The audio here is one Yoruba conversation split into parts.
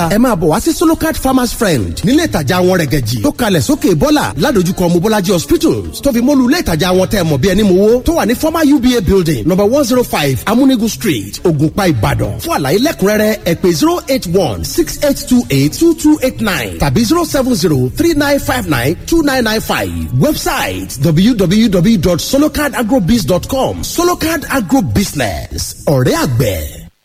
ẹ máa bọ̀ wá sí solocard farmers friend nílé ìtajà wọn rẹ̀gẹ̀jì tó kalẹ̀ sókè bọ́là ládojúkọ mobolaji hospitals tó fi mọ́lu ilé ìtajà wọn tẹ́ mọ̀ bí ẹni mowó tó wà ní former uba building number one zero five amúnigun street ògùnpá ìbàdàn fún àlàyé lẹ́kùnrẹ́rẹ́ ẹ pè zero eight one six eight two eight two two eight nine tàbí zero seven zero three nine five nine two nine nine five website www.solocardAgrobiz.com solocard agro business ọ̀rẹ́ àgbẹ̀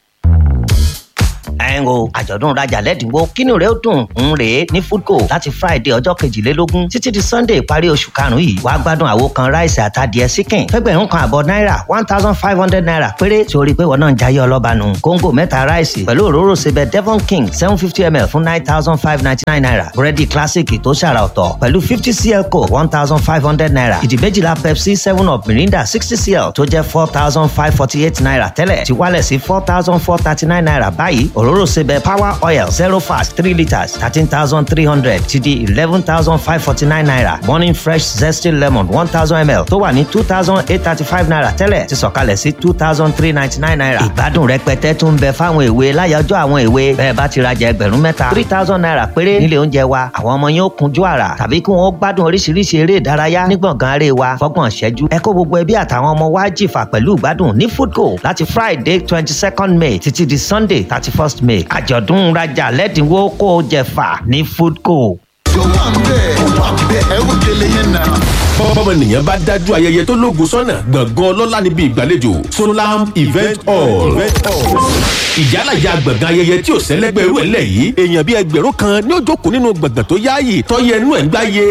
ẹ̀ ń o àjọ̀dún rajà lẹ́dínwó kínú rẹ̀ ó dùn ń rèé ní foodco láti friday ọjọ́ kejìlélógún títí di sunday ìparí oṣù karùn-ún yìí wàá gbádùn àwo kan ráìsì àtàdìẹ síkìn fẹ́gbẹ̀rún kan àbọ̀ náírà one thousand five hundred naira péré tí o rí i pé wọn náà ń jayé ọlọ́ba nù kóńgò mẹ́ta ráìsì pẹ̀lú òróró sebẹ̀ devon king seven fifty ml fún nine thousand five ninety nine naira búrẹ́dì classic tó ṣàrà ọ̀tọ̀ pẹ̀lú fifty cl coke one thousand five hundred naira ìdí méjìlá pepsi seven up mirinda sixty cl tó jẹ́ four thousand five forty eight naira tẹ́lẹ̀ ti wálẹ̀ sí four thousand four thirty nine naira báyìí òróró sebẹ̀ power oil zero fast three litres thirteen thousand three hundred ti di eleven thousand five forty nine naira morning fresh zesty lemon one thousand ml tó wà ní two thousand eight thirty five naira tẹ́lẹ̀ ti sọ̀kalẹ̀ sí two thousand three ninety nine naira ìgbádùn rẹpẹtẹ tún ń bẹ fáwọn èwe láyọjọ́ àwọn èwe bẹ́ẹ̀ bá ti rajà ẹgbẹ̀rún mẹ́ta three thousand naira péré nílé oúnjẹ wa àwọn ọmọ yẹn ó kunjú àrà tàbí kí wọ́n gbádùn oríṣiríṣi eré ìdárayá ní gbọ̀ngàn aré wa fọ́gbọ̀n ṣẹ́jú ẹ kó gbogbo ẹbí àtàwọn ọmọ wa jìfà pẹ̀lú ìgbádùn ní foodco láti friday twenty second may títí di sunday thirty first may àjọ̀dún rajà lẹ́dínwó kó o jẹ̀fà ní foodco. tó wà ń bẹ̀ ó wà ń bẹ̀ ẹ ó délé yẹn náà. bọ́mọnìyàn bá dájú ayẹyẹ tó lóògùn sọ́nà gbọ̀ngàn ọlọ́lá níbi ìgbàlejò solam event hall ìyálàyà gbọ̀ngàn ayẹyẹ tí ò sẹ́lẹ́gbẹ́ irú ẹ̀ lẹ̀ yìí èèyàn bíi ẹgbẹ̀rún kan ní ó jókòó nínú gbọ̀ngàn tó yáàyè tọ́yẹ ẹnu ẹ̀ ń gbáyé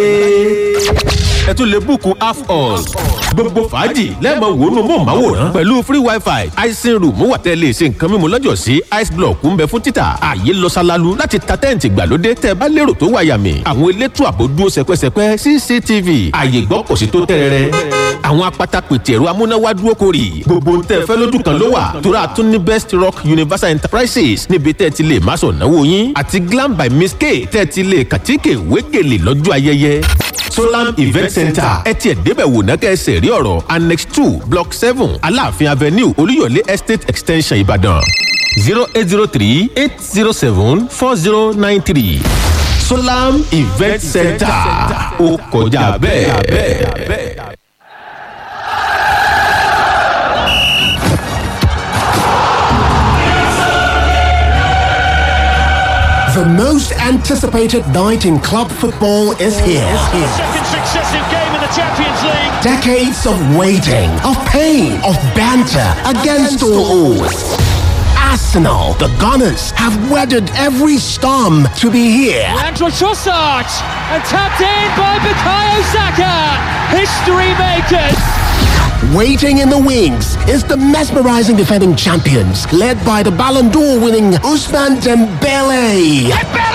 ẹ tún lè búùkù half hall gbogbo fàájì lẹ́ẹ̀mọ wòónù mọ̀ọ́máwòrán pẹ̀lú free wifi icing room wà tẹ́ lè ṣe nǹkan mímu lọ́jọ́ sí ice block ń bẹ fún títà ààyè lọ ṣalalu láti ta tẹ́ǹtì gbàlódé tẹ́ bá lérò tó wáyàmì àwọn elétò àbò dúró sẹpẹsẹpẹ cctv ààyè gbọ́ kò sí tó tẹ́rẹ̀rẹ́ àwọn apata pètè ẹ̀rọ amúnáwá dúró kórì gbogbo ń tẹ́ fẹ́ lójú kan ló wà tóra tún ní best rock universal enterprises níbi tẹ́ ti lè máṣọ̀ náwó yín àti glam by miss k tẹ́ ti lè kàtíkè wégele lọ́jọ́ ayẹyẹ solam event center ẹ tiẹ̀ débẹ̀ wò náà kẹ́sẹ̀ rí ọ̀rọ̀ annex two block seven aláàfin avenue olúyọ̀lé estate extension ìbàdàn zero eight zero three eight zero seven four zero nine three solam event center ó kọjá bẹ́ẹ̀. The most anticipated night in club football is here. Second successive game in the Champions League. Decades of waiting, of pain, of banter against all odds. Arsenal, the Gunners, have weathered every storm to be here. Andrew Trossard and tapped in by Bukayo Saka. History makers. Waiting in the wings is the mesmerizing defending champions, led by the Ballon d'Or winning Usman Dembele.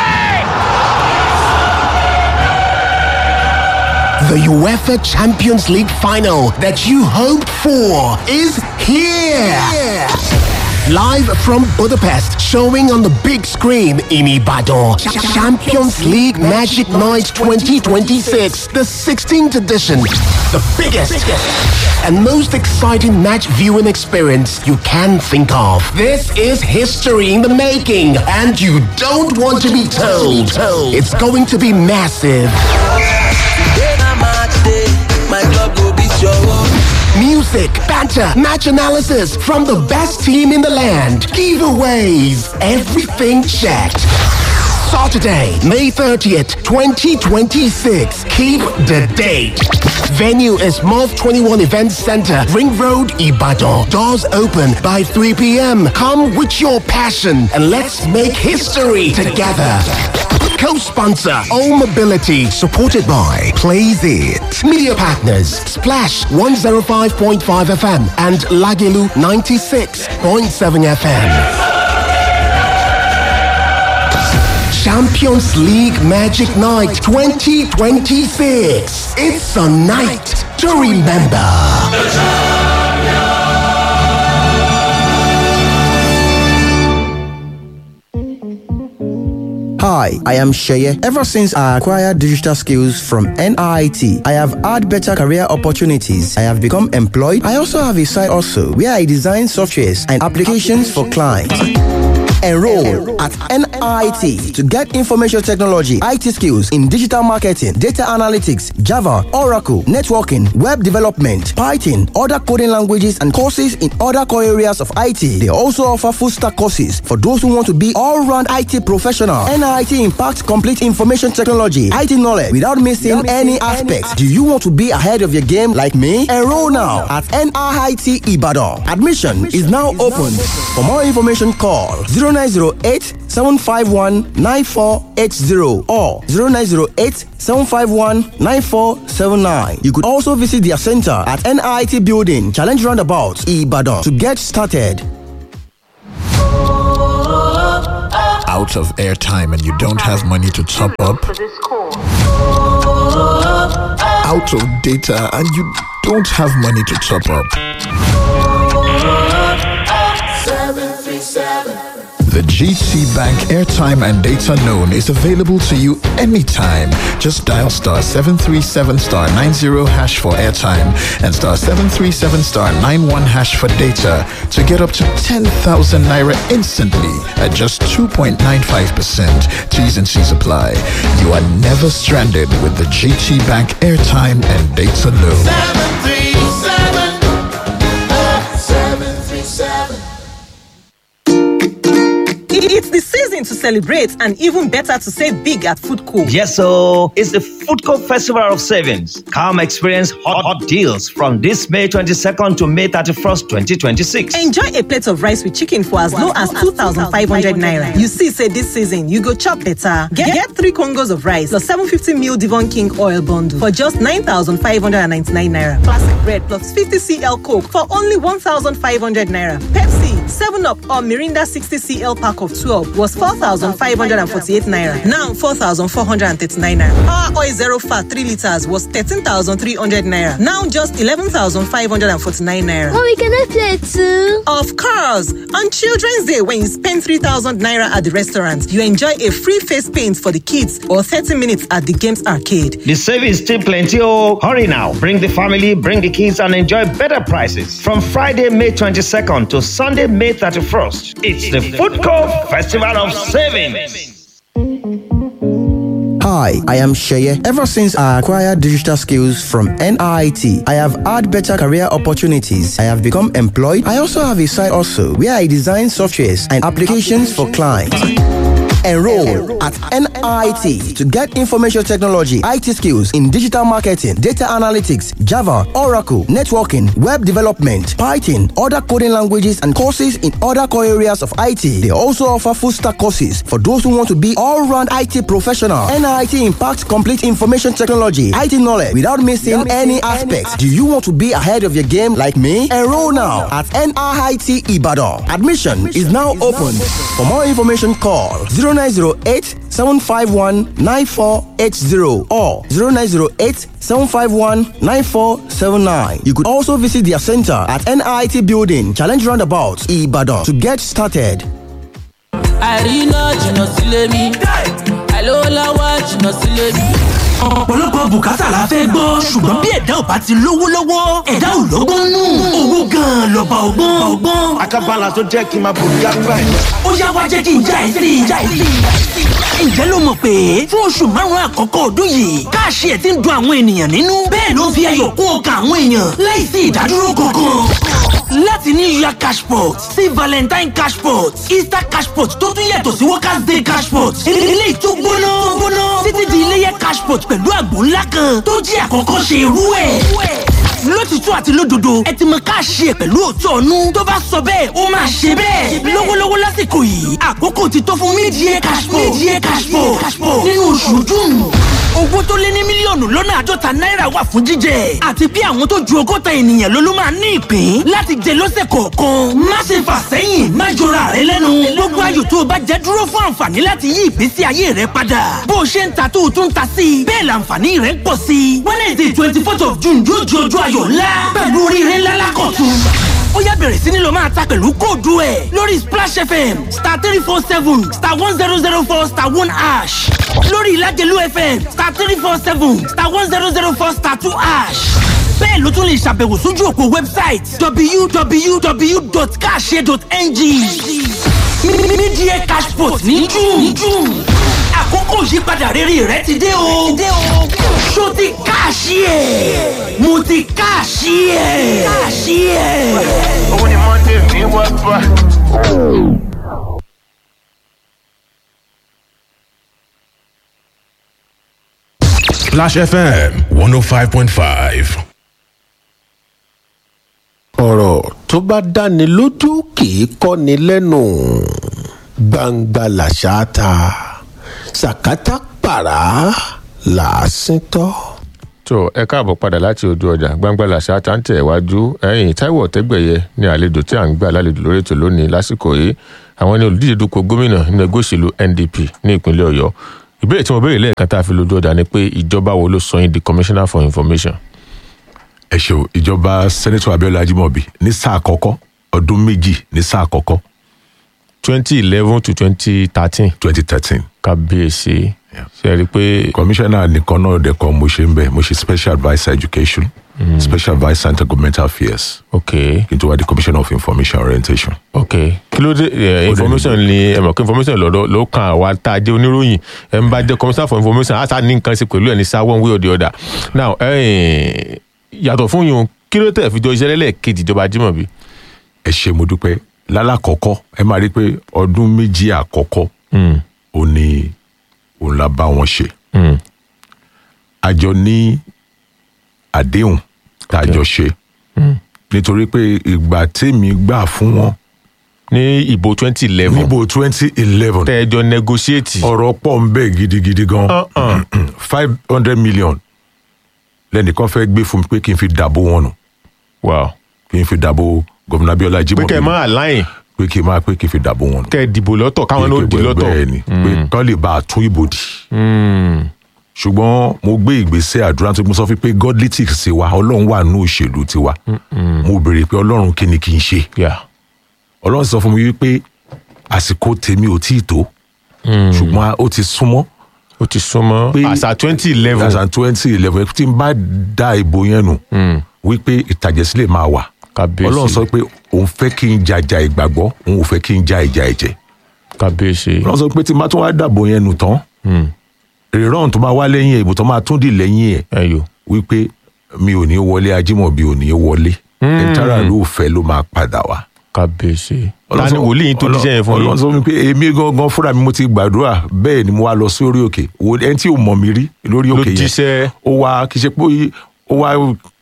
The UEFA Champions League final that you hoped for is here. Live from Budapest, showing on the big screen in Ibadan. Champions League Magic Night 2026, the 16th edition. The biggest and most exciting match viewing experience you can think of. This is history in the making, and you don't want to be told. It's going to be massive. Music, banter, match analysis from the best team in the land. Giveaways, everything checked. Saturday, May 30th, 2026. Keep the date. Venue is MOV 21 Event Center, Ring Road, Ibadan. Doors open by 3 p.m. Come with your passion and let's make history together. Co-sponsor All Mobility, supported by Plays It. Media partners Splash 105.5 FM and Lagilu 96.7 FM. Champions League Magic Night 2026. It's a night to remember. Hi, I am Sheye. Ever since I acquired digital skills from NIT, I have had better career opportunities. I have become employed. I also have a side also where I design softwares and applications for clients. Enroll at NIT to get information technology, IT skills in digital marketing, data analytics, Java, Oracle, networking, web development, Python, other coding languages, and courses in other core areas of IT. They also offer full stack courses for those who want to be all round IT professional. NIT impacts complete information technology, IT knowledge without missing any aspects. Do you want to be ahead of your game like me? Enroll now at NIT Ibadan. Admission is now open. For more information, call 0908 751 9480 or 0908 751 9479. You could also visit their center at NIT Building, Challenge Roundabout, Ibadan to get started. out of airtime and you don't have money to top up, out of data and you don't have money to top up. The GT Bank airtime and data loan is available to you anytime. Just dial star 737 star 90 hash for airtime and star 737 star 91 hash for data to get up to 10,000 naira instantly at just 2.95%. T's and C's apply. You are never stranded with the GT Bank airtime and data loan. It's the season to celebrate and even better to save big at Food Co. Yes, so it's the Food Court Festival of Savings. Come experience hot, hot deals from this May 22nd to May 31st, 2026. Enjoy a plate of rice with chicken for as low as 2,500 naira. You see, say this season, you go chop better. Get, get three Congos of rice plus 750 ml Devon King oil bundle for just 9,599 naira. Classic bread plus 50 cl Coke for only 1,500 naira. Pepsi, 7 Up or Mirinda 60 cl pack of 12 was 4,548 naira. Now 4,439 naira. Power oil zero fat 3 liters was 13,300 naira. Now just 11,549 naira. Mommy, can I play too? Of course! On Children's Day, when you spend 3,000 naira at the restaurant, you enjoy a free face paint for the kids or 30 minutes at the games arcade. The savings still plenty, oh! Hurry now. Bring the family, bring the kids, and enjoy better prices. From Friday, May 22nd to Sunday, May 31st. It's the Food Court Festival of Savings. Hi, I am Sheye. Ever since I acquired digital skills from NIT, I have had better career opportunities. I have become employed. I also have a side also where I design softwares and applications for clients. Enroll at NIT to get information technology, IT skills in digital marketing, data analytics, Java, Oracle, networking, web development, Python, other coding languages, and courses in other core areas of IT. They also offer full stack courses for those who want to be all round IT professional. NIT impacts complete information technology, IT knowledge without missing any aspects. Do you want to be ahead of your game like me? Enroll now at NIT Ibadan. Admission is now open. For more information, call 0908 751 9480 or 0908 751 9479. You could also visit their center at NIT Building, Challenge Roundabout, Ibadan to get started. àríná jìnnà sílé mi àìlówó lọ́wọ́ jìnnà sílé mi. ọ̀pọ̀lọpọ̀ bùkátà la fẹ́ gbọ́ ṣùgbọ́n bí ẹ̀dá ò bá ti lówó lọ́wọ́ ẹ̀dá ò lọ́gbọ́n nù owó gan-an lọ́ba ọgbọ́n ọgbọ́n. Akábálà tó jẹ́ kí n máa bòrí àgbà ẹ̀. ó yá wá jẹ́ kí n já ẹ sí i já ẹ sí i. ǹjẹ́ ló mọ̀ pé fún oṣù márùn-ún àkọ́kọ́ ọdún yìí káàṣì ẹ̀ ti ń dun àwọn ènìyàn nínú bẹ́ẹ̀ ló ń fi ayọ̀ kún ọkàn àwọn èèyàn láì sí ìdádúró kankan láti ní year cashpot sí valentine cashpot easter cashpot tó tún yàtọ̀ sí workers day cashpot ilé ìtú gbóná gbóná títí di iléyẹ cashpot pẹ̀lú àgbò ńlá kan tó jẹ́ àkọ́kọ́ ṣe irú ẹ̀ lótìtú àti lódodo ẹ ti mọ káàṣì ẹ pẹ̀lú òótọ́ ọ̀nù tó bá sọ bẹ́ẹ̀ ó máa ṣe bẹ́ẹ̀ lọ́wọ́lọ́wọ́ lásìkò yìí àkókò ti tó fún mídìí cashpot mídìí cashpot nínú oṣù june owó tó lé ní mílíọ̀nù lọ́nà àádọ́ta náírà wà fún jíjẹ àti bí àwọn tó ju ọgọ́ta ènìyàn ló ló máa ní ìpín láti jẹ lọ́sẹ̀ kọ̀ọ̀kan má ṣe fà sẹ́yìn má jọra rẹ lẹ́nu gbogbo ayò tó o bá jẹ dúró fún àǹfààní láti yí ìgbésí ayé rẹ padà bó o ṣe ń ta tó o tún ta sí i bẹ́ẹ̀ làǹfààní rẹ ń pọ̀ sí i wednesday twenty fourth of june yóò di ọjọ́ ayọ̀ ńlá pẹ̀lú oríire ńlá lákọ̀tún ó yá bẹ̀rẹ̀ sí ni lọ máa ta pẹ̀lú kóòdù ẹ̀ lórí splash fm star three four seven star one zero zero four star one ash lórí ìlàjẹ̀lú fm star three four seven star one zero zero four star two ash bẹ́ẹ̀ ló tún lè ṣàbẹ̀wò sójú òpó wẹ́bsáìtì www.cash.ng mídíẹ̀ cashpot ní june àkókò ìyípadà rere rẹ ti dé o ṣó ti káàṣì ẹ̀ mo ti káàṣì ẹ̀ káàṣì ẹ̀. Òun ni Monday mi wá bá. Splash FM 105.5. ọ̀rọ̀ tó bá dáni lójú kì í kọ́ni lẹ́nu gbangba làṣà ta sàkátà pàrà làásìn tọ́. tó ẹ káàbọ̀ padà láti ojú ọjà gbangba làṣà tá ń tẹ̀ wájú ẹ̀yìn táíwò ọ̀tẹ́gbẹ̀yẹ ní àlejò tí à ń gbà lálejò lórí ètò lónìí lásìkò yìí àwọn ní olùdíje dupò gómìnà nínú ẹgbẹ́ òṣèlú ndp ní ìpínlẹ̀ ọ̀yọ́ ìbéèrè tí mo béèrè lẹ́ẹ̀kan tá a fi lójú ọjà ni pé ìjọba wo ló sọ yín di commissioner for information. ẹ ṣeun ìjọba sẹ́nẹ́tọ̀ abiola ajimobi ní sáà àkọ́kọ́ ọdún méjì ní sáà àkọ́kọ́. twenty eleven to twenty thirteen. twenty thirteen. kábíyèsí ṣe é rí i pé. kọmíṣánná nìkan náà dẹ̀kọ́ mo ṣe ń bẹ̀ mo ṣe special adviser education mm. special adviser intergovernmental affairs ok kí n tó wá di commissioner of information orientation. ok kí ló dé ẹ information ni ẹ mọ̀ pé information lọ́dọ̀ ló kan àwa tá a jẹ́ oníròyìn ẹ ń bá jẹ́ commissioner for information á sá ní nǹkan ṣe pẹ̀lú ẹ̀ ní sá one way or the other now ẹ̀ẹ́n yàtọ̀ fún yun kí ló tẹ̀ fi jọ iṣẹ́ lẹ́lẹ́kejì ìjọba Ajímọ̀bí. ẹ ṣe mo dúpẹ́ lálàkọ́kọ́ ẹ máa rí i pé ọdún méjì àkọ́kọ́ ò ní òun la bá wọn ṣe àjọ ní àdéhùn tá a jọ ṣe nítorí pé ìgbà tèmi gbà fún wọn. ní ìbò twenty eleven níbo twenty eleven tẹ́ẹ̀jọ negotiate. ọ̀rọ̀ pọ̀ ń bẹ̀ gidigidi gan five hundred million lẹ́nìkan fẹ́ gbé fún mi pé kí n fi dàbò wọn nù. wow. kí n fi dàbò gómìnà Abíọ́lá Ajímọ̀bí. pé kẹ́ ẹ máa láyìn. pé kí n máa pé kí n fi dàbò wọn nù. kẹ́ ẹ dìbò lọ́tọ̀ káwọn náà dì lọ́tọ̀. bẹ́ẹ̀ ni pé kán lè bá a tún ìbò dì. ṣùgbọ́n mo gbé ìgbésẹ̀ àdúrà tó mo sọ fún pé godlytics sí wa ọlọ́run wà nínú òṣèlú tiwa mo béèrè pé ọlọ́run kí ni kí n ṣe. ọlọ́run sọ fún mi wípé àsìkò tèmi ò tí ì tó ṣùgbọ́n ó ti súnmọ́ ó ti súnmọ́ àṣà twenty eleven àṣà twenty eleven tí n bá da ìbò yẹn nù wípé ìtàjẹ̀sílẹ̀ máa wà ọlọ́run sọ pé òun fẹ́ kí n jàjà ìgbàgbọ́ òun ò fẹ́ kí n ja ìjà ẹ̀jẹ̀ kábíyèsí ọlọ́run sọ pé tí n bá tún wá dàbò yẹn nù tán rírọ̀n tó máa wá lẹ́yìn ìbò tó máa tún dì lẹ́yìn ẹ̀ wípé mi ò ní wọlé Ajímọ̀bí ò ní wọlé ẹ̀ńtàrà ló fẹ́ ló máa padà wá kábíyèsí ta ni wòlíì tó díṣẹ́ yẹn fún yín. ọlọ́run sọ fún mi pé èmi gangan fúnra mi mo ti gbàdúrà bẹ́ẹ̀ ni mo wá lọ sí orí òkè ẹni tí ò mọ̀ mi rí lórí òkè yẹn ó wá kì í ṣe pé ó wá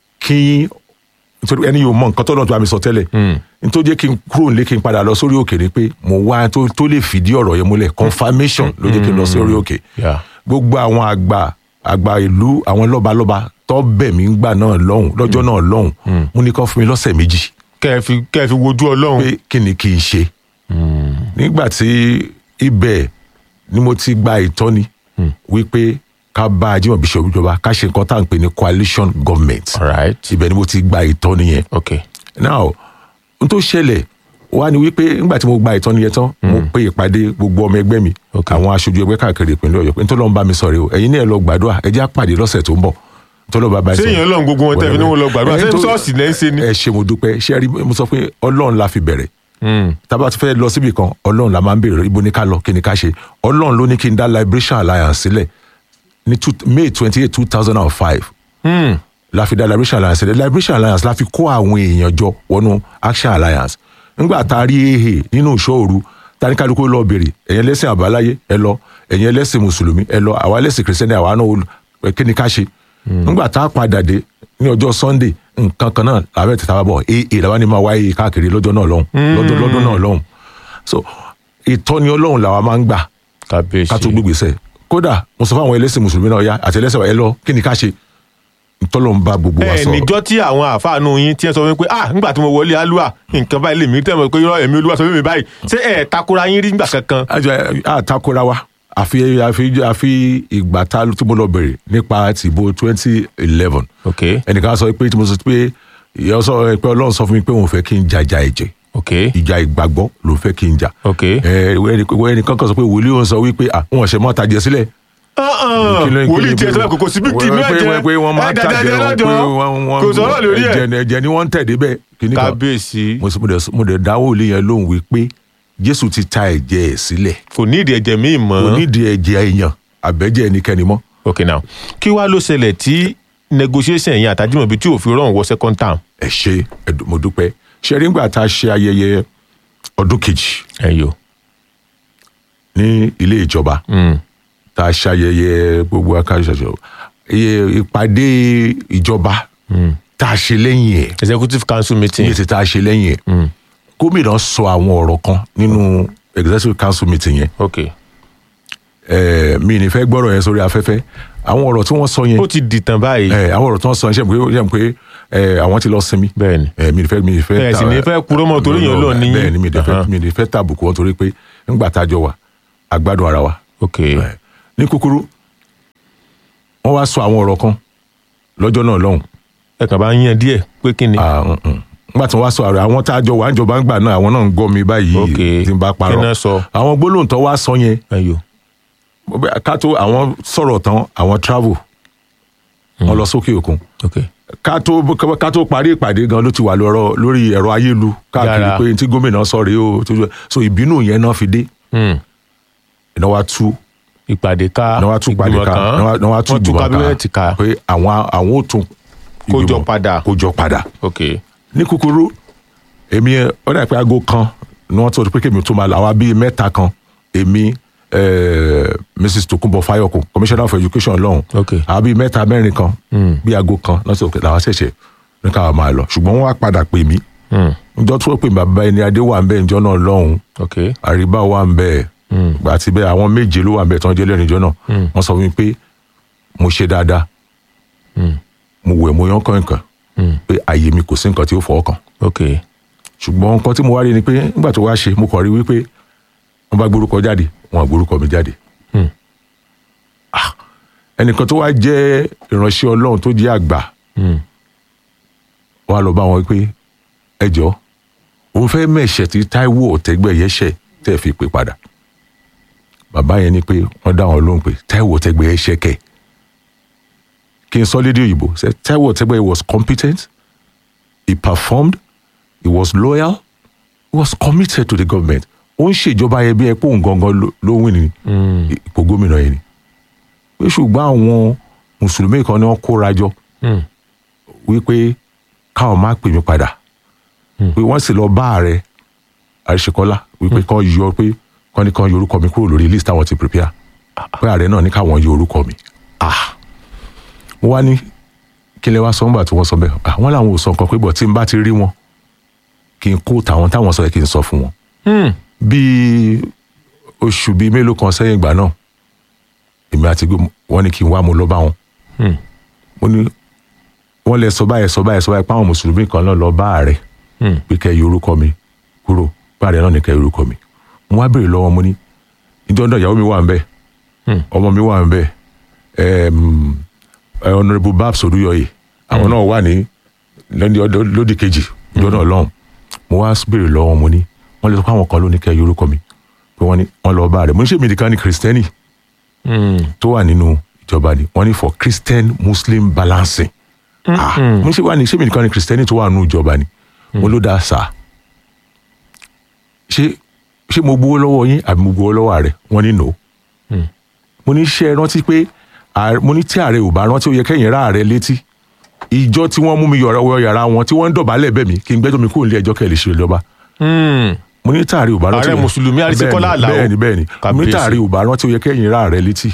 kí nítorí ẹni yóò mọ nǹkan tó lọ́n tó bá mi sọ tẹ́lẹ̀ nítorí jẹ́ kí n kúrò nílé kí n padà lọ sórí òkè ni pé mo wá tó lè fìdí ọ̀rọ̀ yẹn múlẹ̀ confirmation ló jẹ́ kí n lọ sí orí òkè gbogbo àwọn àgbà àgbà ìlú àwọn lọ́balọ́ba tó bẹ̀ mí gbà náà lọ́hùn lọ́jọ́ náà lọ́hùn mo ní kán fún mi lọ́sẹ̀ méjì kẹfì kẹfì wojú ọlọ́run. pé kí ni kí n ṣe. nígbà tí ibẹ̀ ni mo ti gba ìtọ́ni wípé ká bá Ajímọ̀bí ṣe ìjọba ká ṣe nǹkan tá à ń pè ní coalition government. ibẹ̀ ni mo ti gba ìtọ́ni yẹn. okay. now n tó ṣẹlẹ̀ wá ni wípé nígbà tí mo gba ìtọ́ni yẹn tán mo pe ìpàdé gbogbo ọmọ ẹgbẹ́ mi àwọn aṣojú ẹgbẹ́ káàkiri ìpínlẹ̀ Ọ̀yọ́ pé nítorí wọn bá mi sọ̀rọ̀ o ẹ̀yin náà lọ gbàdúrà ẹ jẹ́ àpàdé lọ́sẹ̀ tó ń bọ̀ tọ́lọ́ bàbá ṣé èèyàn lọ́n gbogbo wọn tẹ̀lé ní wọn lọ gbàdúrà ṣé ṣọ́ọ̀ṣì lẹ́ ń ṣe ni. ẹ ṣe mo dúpẹ́ ṣé ẹ rí mo sọ pé ọlọ́run la fi bẹ̀rẹ̀ tábà tó fẹ́ lọ síbi kan ọlọ́run la máa ń bèrè ibo ní ká lọ kí ni ká ṣe ọlọ́run ló ní kí n dá liberation alliance sílẹ̀ ní may twenty eight two thousand and five la fi dá liberation alliance sílẹ̀ liberation alliance la fi kó àwọn èèyàn jọ wọnú action alliance ńgbà tá a rí ehe nínú ìṣòro tani kálukú lọ bèrè ẹ̀yin ẹlẹ́sìn àbáláyé ẹ lọ ẹ̀yin ẹlẹ́sìn mùsùlùmí ẹ lọ àwa ẹlẹ́sìn kìrìsìtẹ́nì àwa náà kí ni ká ṣe nígbà tá a padà dé ní ọjọ́ sunday nǹkan kan náà làwọn ẹ̀tẹ̀ta bá bọ̀ ee làwọn ni máa wáyé káàkiri lọ́jọ́ náà lọ́hùn lọ́dún lọ́dún náà lọ́hùn so ìtọ́ni ọlọ́run làwa máa ń gbà ká tó gbégbèsè kódà mo sọ fún àwọn ẹlẹ́sìn mùsùlùmí náà ya àti ẹlẹ́sìn ẹ lọ kí ni ká ṣe ntọ́lọ́ ń bá gbogbo wa ẹ sọ̀rọ̀. níjọ́ tí àwọn àfáànù yín tí ẹ sọ wípé ah nígbà tí mo wọlé alúà nǹkan báyìí lèmi tẹ̀ mọ́ pé irọ́ ẹ̀mí olúwa sọ fún mi báyìí ṣé ẹ̀ takora yín rí nígbà kankan. àjọ àtakora wa àfi àfi àfi ìgbà tá tí mo lọ bẹ̀rẹ̀ nípa tìbò twenty eleven. ok ẹnìkan sọ pé tí mo sọ pé ìyẹn sọ pé ọlọ́run sọ fún mi pé òun fẹ́ kí n jàjà ẹ̀jẹ̀. ok ìjà ìgbàgbọ́ ló fẹ́ kí n jà. ok ẹ ẹnìkan kan sọ pé wòlíì òun sọ wípé àwọn ọ̀sẹ̀ mọ́ta jẹ sílẹ̀ wòlíì tiẹ̀ sọ́dọ̀ kòkò síbi tì ní ẹ̀jẹ̀ pé wọ́n máa ń tàjẹ́ wọn pé wọ́n kò sọ̀rọ̀ lórí ẹ̀. ẹ̀jẹ̀ ni wọ́n ń tẹ̀dé bẹ́ẹ̀ kíní kan kábíyèsí. mo dẹ̀ dáwọ́ òlé yẹn lóhùn wípé jésù ti ta ẹ̀jẹ̀ ẹ̀ sílẹ̀ kò ní ìdí ẹ̀jẹ̀ míì mọ́ kò nídìí ẹ̀jẹ̀ èèyàn àbẹ́jẹ́ ẹnikẹ́ni mọ́. ok now kí wàá ló ṣẹlẹ̀ tí negotiation yẹn àtàjùmọ̀bí tí òfin rọrùn wọ second term. ẹ ṣe ẹdùn mo dúpẹ́ ṣe rí ngbà tá a ṣe ayẹyẹ ọdún kejì ẹyọ ní ilé ìjọba tá a ṣe ayẹyẹ gbogbo akáṣọṣọ iye ìpàdé ìjọba tá a ṣe lẹ́yìn ẹ̀ executive council meeting ní ti tá a ṣe lẹ́yìn ẹ̀ gómìnà sọ àwọn ọ̀rọ̀ kan nínú executive council meeting yẹn ok ẹ mi ní fẹ́ gbọ́rọ̀ yẹn sórí afẹ́fẹ́ àwọn ọ̀rọ̀ tí wọ́n sọ yẹn ó ti dìtàn báyìí ẹ àwọn ọ̀rọ̀ tí wọ́n sọ yẹn ṣe pé ṣe pé ẹ àwọn ti lọ sinmi bẹ́ẹ̀ni ẹ mi ní fẹ́ mi ní fẹ́ Ẹ sì ní fẹ́ purọ́ mọ́ torí yẹn lọ ní- bẹ́ẹ̀ni mi ní fẹ́ Ahan. mi ní fẹ́ tàbùkù wọn torí pé ńgbà tá a jọ wà a gbádùn ara wa ok ní kúkúrú wọ́n wá sọ àwọn ọ̀rọ̀ kan lọ́jọ́ náà lọ́hùn ẹ kàn bá ń yan díẹ̀ pé kí ni. nígbà tí wọ́n wá sọ àrẹ àwọn tá a jọ wà ń jọba ń gbà náà àwọn náà ń gbọ́ mi báyìí tí n bá kí náà parọ́ sọ. àwọn gbólóhùn tó wá sọ yẹn ká tó àwọn sọ̀rọ̀ tán àwọn travel wọ́n lọ sókè òkun ká tó ká tó parí ìpàdé gan ló ti wà lọ́rọ̀ lórí ẹ̀rọ ayélu káàkiri Yára. pé tí gómìnà sọ rèé o tó- so ìbínú yẹn náà fi dé iná wa tú ìpàdé ká iná wa tú ìpàdé ìgbìmọ̀ ká kan, iná wa- iná wa tú wọ́n tú ìgbìmọ̀ kábínẹ̀tì ká. pé àwọn àwọn ò tún Kó jọ ìgbìmọ̀ padà. kó jọ padà ok ní kúkúrú èmi ẹ, ó dà pé aago kan ni wọ́n tó pé kémi tó máa lọ àwa bíi mẹ́ta kan èmi eh, mrs tokunbo fayoko commissioner for education lọ́hùn àwa bíi mẹ́ta mẹ́rin kan bíi aago kan lọ́sọ̀ òkè làwọn ṣẹ̀ṣẹ̀ ní káwa máa lọ ṣùgbọ́n wọ́n wá padà pè mí njọ́ tó pè mí bàbá ẹni adé wà ń bẹ́ẹ̀ njọ́ náà lọ́hùn àríbá wà ń bẹ́ẹ̀ àti bẹ́ẹ̀ àwọn méje ló wà ń bẹ́ẹ̀ tí wọ́n jẹ́ lẹ́rìn njọ́ náà wọ́n sọ fún mi pé mo ṣe dáadáa mo wẹ̀ mo yán kàn kàn pé àyè mi kò sí nǹkan tí ó fọwọ́ kàn ok ṣùgbọ́n nǹkan tí mo wá rí ni pé nígbà tó wá ṣe mo kàn rí wípé wọ́n bá gbórúkọ jáde wọn gbórúkọ mi jáde Ah, ẹnìkan tó wá jẹ́ ìránṣẹ́ ọlọ́run tó jẹ́ àgbà wọ́n á lọ bá wọn pé ẹ jọ òun fẹ́ mẹ̀ṣẹ̀ tí Táíwò Ọ̀tẹ́gbẹ̀yẹ ṣẹ̀ tẹ́ ẹ fi pè padà bàbá yẹn ni pé wọ́n dá wọn lóhùn pé Táíwò Ọ̀tẹ́gbẹ̀yẹ ṣẹ̀ kẹ̀ kí n sọ lédè òyìnbó ṣe Táíwò Ọ̀tẹ́gbẹ̀yẹ was competent he performed he was loyal he was committed to the government ó ń ṣèjọba yẹn bí ẹ pé òun gangan ló- ló wìn ní ipò gómìnà yẹn ni pé ṣùgbọ́n àwọn mùsùlùmí kan ni wọ́n kóra jọ wípé káwọn má pè mí padà pé wọ́n sì lọ bá ààrẹ àríṣekọ́lá wípé kán yọ pé kán ní kán yọ orúkọ mi kúrò lórí list àwọn ti prepare pé ààrẹ náà ní káwọn yọ orúkọ mi ah mo wá ní kí lẹ wá sọ nígbà tí wọ́n sọ bẹ́ẹ̀ ah wọ́n làwọn ò sọ nǹkan pé bọ̀ tí n bá ti rí wọn kí n kó tàwọn táwọn sọ yẹ kí n sọ fún wọn bíi oṣù bíi mélòó kan sẹ́yìn ìgbà náà èmi àti gbé wọn ní kí n wá mo lọ bá wọn mo ní wọn lè sọ báyìí sọ báyìí sọ báyìí páwọn mùsùlùmí kan náà lọ bá ààrẹ pé kẹ́ yọ orúkọ mi kúrò pé ààrẹ náà ní kẹ́ yọ orúkọ mi mo wá béèrè lọ́wọ́ mo ní ìjọ náà ìyàwó mi wà ń bẹ̀ ọmọ mi wà ń bẹ̀ ẹm, ẹ, honourable babs olúyọyè àwọn náà wà ní lódì ọdọ- lódì kejì ìjọ náà lọ́hùn mo wá béèrè lọ́wọ́ mo ní wọ́n lè sọ pé àwọn kan ló ní kẹ́ yọ orúkọ mi pé wọ́n ní wọ́n lọ bá ààrẹ mo ní ṣe mi nìkan ni kìrìsìtẹ́nì tó wà nínú ìjọba ni wọ́n ní for christian muslim balancing ah mo ṣe wà ní ṣé mi nìkan ni kìrìsìtẹ́nì tó wà nínú ìjọba ni mo ló dáa sáà ṣé ṣé mo gbowó lọ́wọ́ yín àbí mo gbowó lọ́wọ́ ààrẹ wọ́n ní no mo ní ṣe é rántí pé ààrẹ- mo ní tí ààrẹ ò bá rántí ó yẹ kẹ́yìn rá ààrẹ létí ìjọ tí wọ́n mú mi yọ̀rọ̀ wọ yàrá wọn tí wọ́n ń dọ̀bálẹ̀ bẹ̀ mí kí n gbẹ́jọ́ mi kúrò nílé ẹjọ́ kẹ́ ẹ lè ṣe ìjọba mo ní tààrí ò bá rántí Ààrẹ Mùsùlùmí Arísíkọ́lá Bẹ́ẹ̀ni, Àlàó. bẹ́ẹ̀ni bẹ́ẹ̀ni mo ní Kábíyèsí. tààrí ò bá rántí ó yẹ kẹ́yìn rá ààrẹ létí